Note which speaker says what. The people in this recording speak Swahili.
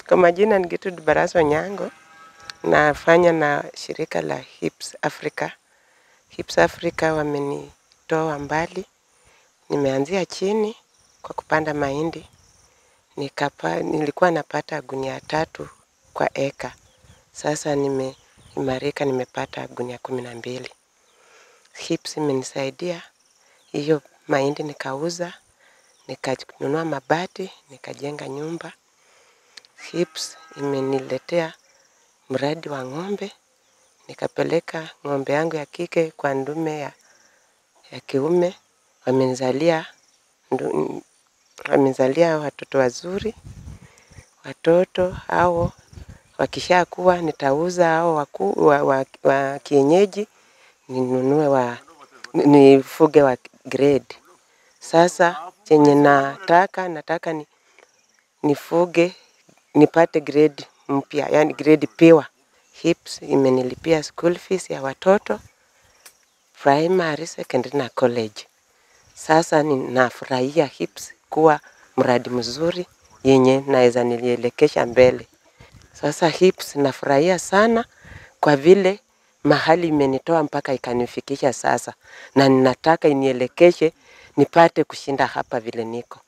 Speaker 1: Kwa majina ni Gertrude Baraza Onyango, nafanya na shirika la Hips Africa. Hips Africa wamenitoa mbali, nimeanzia chini kwa kupanda mahindi nikapa, nilikuwa napata gunia tatu kwa eka. Sasa nimeimarika, nimepata gunia kumi na mbili. Hips imenisaidia hiyo mahindi nikauza, nikanunua mabati, nikajenga nyumba. Hips imeniletea mradi wa ng'ombe, nikapeleka ng'ombe yangu ya kike kwa ndume ya, ya kiume, wamenizalia ndu- wamenizalia watoto wazuri. Watoto hao wakishakuwa nitauza hao waku, wa, wa, wa kienyeji ninunue wa nifuge wa grade. Sasa chenye nataka nataka ni nifuge nipate grade mpya, yani grade pure. Hips imenilipia school fees ya watoto primary, secondary na college. Sasa ninafurahia Hips kuwa mradi mzuri yenye naweza nilielekesha mbele. Sasa Hips nafurahia sana kwa vile mahali imenitoa mpaka ikanifikisha sasa, na ninataka inielekeshe nipate kushinda hapa vile niko.